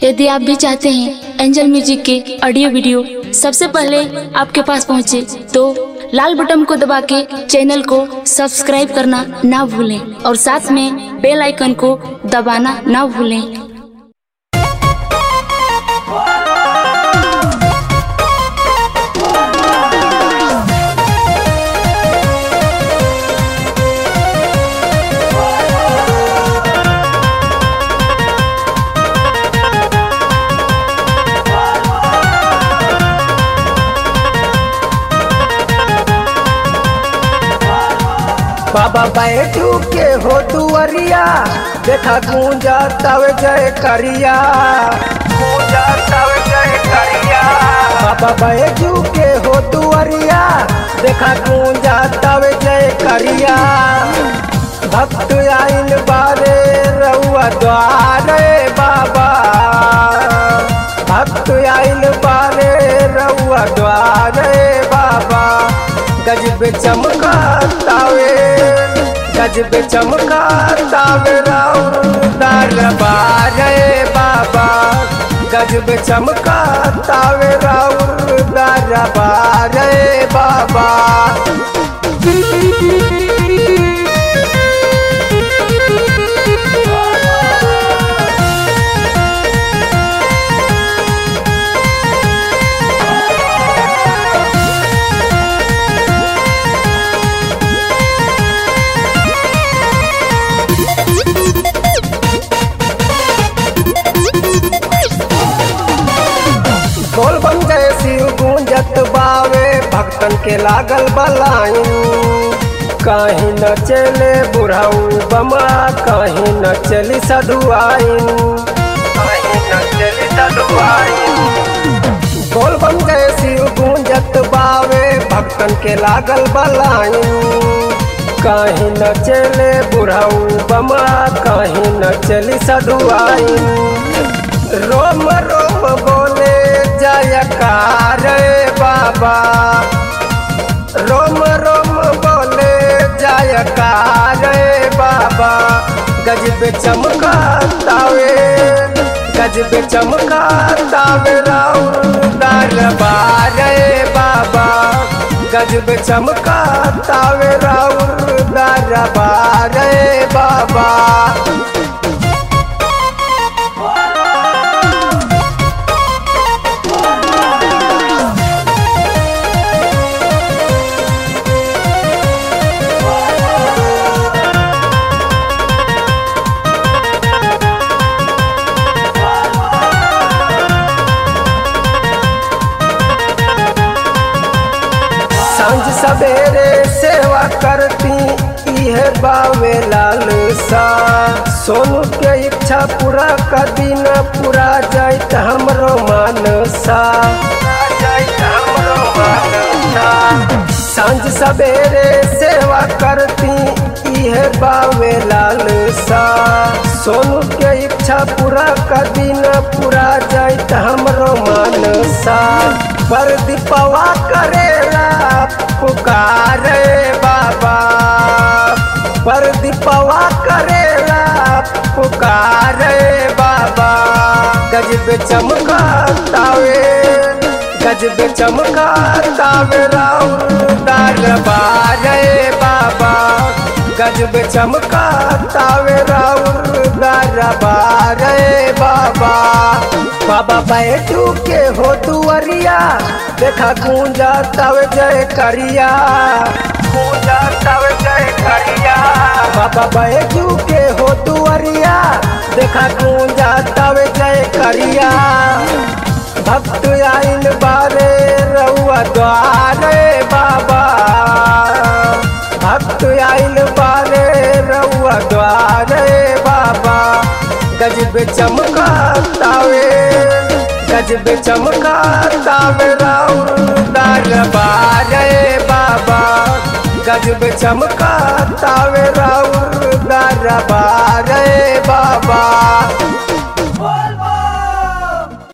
यदि आप भी चाहते हैं एंजल म्यूजिक के ऑडियो वीडियो सबसे पहले आपके पास पहुंचे तो लाल बटन को दबा के चैनल को सब्सक्राइब करना ना भूलें और साथ में बेल आइकन को दबाना ना भूलें बाबा बैठू के हो दुअरिया देखा गूंजा तव जय करिया गूंजा तव जय करिया बाबा बैठू के हो दुअरिया देखा गूंजा तव जय करिया भक्त आइल बारे रउआ द्वारे बाबा भक्त आइल बारे रउआ द्वारे बाबा गजब चमका तावे गजब चमका तावे दरबार बाबा गजब चमका तावे राउर दरबार बाबा बोल बन गए शिव गूंजत बावे भक्तन के लागल बलाइन कहीं न चले बुढ़ाऊ बमा कहीं न चली सधुआइन कहीं न चली सधुआइन बोल बन गए शिव गूंजत बावे भक्तन के लागल बलाइन कहीं न चले बुढ़ाऊ बमा कहीं न चली सधुआइन रोम रोम बोले जयकार बाबा रोम रोम बोले जयकार बाबा गजब चमका तावे गजब चमका तावे राउर दरबार बाबा गजब चमका तावे राउर दरबार बाबा सांझ सवेरे सेवा करती इहे बावे लाल सा सोनू के इच्छा पूरा कर दिन पूरा जाइत हमरो मानसा सांझ सवेरे सेवा करती इहे बावे लाल सा सोनू के इच्छा पूरा कर दिन पूरा जाइत हमरो मानसा पर दीपवा करेला पुकार बाबा पर दीपवा करेला पुकार बाबा गजब चमका तावे गजब चमका तावे राउर दरबार बाबा गजब चमका तावे राउर दरबार बाबा बाबा बैठू के हो दुअरिया देखा गूंजा तव जय करिया गूंजा तव जय करिया बाबा बैठू के हो दुअरिया देखा गूंजा तव जय करिया भक्त आइल बारे रउआ द्वारे बाबा भक्त आइल बारे रउआ द्वारे बाबा गजब चमका तावे गजब चमका तावे राउर दरबार बाबा गजब चमका तावे राउर दरबार